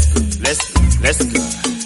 Let's go, let's go, let's go.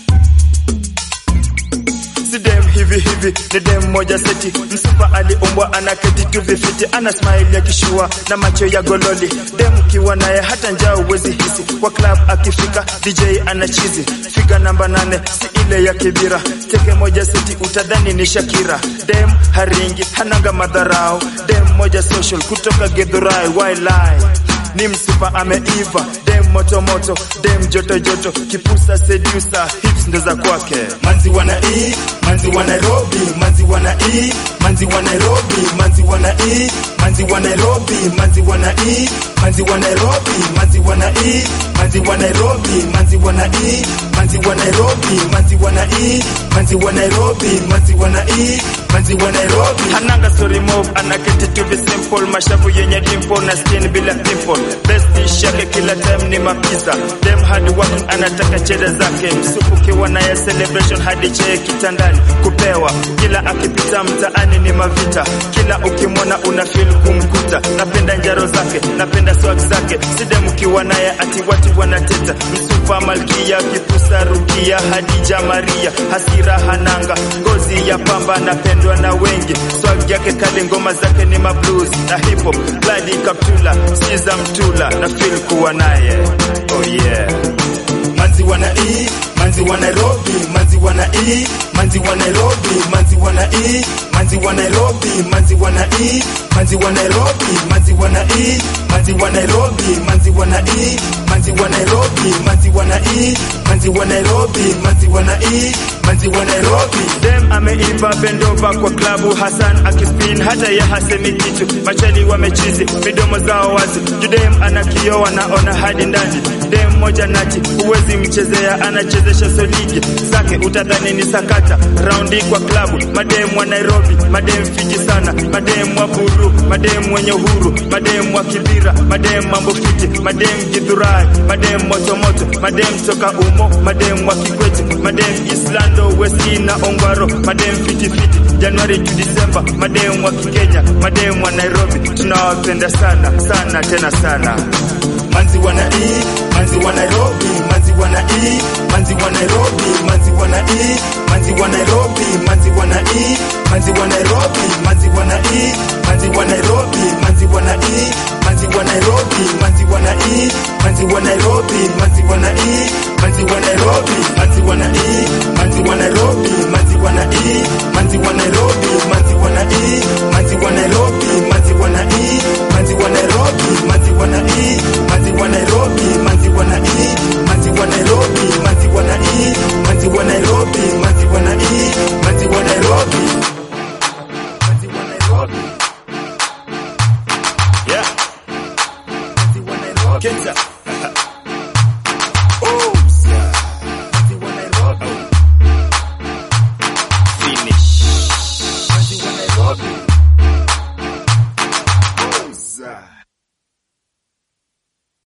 Si dem hivi hivi ni dem moja seti, msupa aliumbwa anaketi tu vifiti, ana smile ya kishua na macho ya gololi. Dem kiwa naye hata njaa uwezi hisi, kwa club akifika DJ ana chizi. Figa namba nane si ile ya kibira, teke moja seti utadhani ni Shakira. Dem haringi hananga madharau, dem moja social kutoka Githurai, why lie? ni msupa ameiva, dem moto moto, dem joto joto, kipusa sedusa, hips ndo za kwake. manzi wana e manzi wa Nairobi manzi wana e manzi wa Nairobi manzi wana e manzi wa Nairobi manzi wana e manzi wa Nairobi manzi wana e manzi wa Nairobi manzi wana e manzi wa Nairobi manzi wana e manzi wa Nairobi manzi wana e manzi wa Nairobi Hananga story mob, anaketi tu vi simple, mashavu yenye dimple na skin bila pimple. Best dish yake kila time ni mapiza. Dem hard working, anataka cheda zake. Msupu kiwa naye celebration hadi chee kitandani kupewa. Kila akipita mtaani ni mavita, kila ukimwona una feel kumkuta. Napenda njaro zake, napenda swag zake. Si dem kiwa naye ati watu wanateta. Msupa malkia, kipusa rukia, Hadija Maria, hasira hananga, ngozi ya pamba napendwa na wengi. Swag yake kali, ngoma zake ni mablues na hip hop. Ladi kaptula, siza mtula na feel kuwa naye. Oh yeah. manzi wana e manzi wa Nairobi manzi wana e manzi wa Nairobi manzi wana e manzi wa Nairobi manzi wana e manzi wa Nairobi manzi wana e manzi wa Nairobi manzi wana e manzi wa Nairobi manzi wana e manzi wa Nairobi manzi wana e manzi wa Nairobi Dem ameiva bendova kwa klabu, Hassan akispin hata ye hasemi kitu. Machali wamechizi midomo zao wazi, judem ana kioo anaona hadi ndani. Dem moja nati huwezi mchezea, anachezesha soligi zake utadhani ni sakata. Raundi kwa klabu, madem wa Nairobi, madem fiji sana, madem wa buru, madem wenye uhuru, madem wa kibira, madem mambo fiti, madem Githurai, madem motomoto, madem toka umo, madem wa Kikwete, madem Islando, Westi na Ongwaro, madem fiti fiti, Januari to December, madem wa Kikenya, madem wa Nairobi, tunawapenda sana sana tena sana. manzi wana e manzi wa Nairobi manzi wana e manzi wa Nairobi manzi wana e manzi wa Nairobi manzi wana e manzi wa Nairobi manzi wana e manzi wa Nairobi manzi wana e manzi wa Nairobi manzi wana e manzi wa Nairobi manzi wana e manzi wa Nairobi manzi wana e manzi wa Nairobi manzi wana e manzi wa Nairobi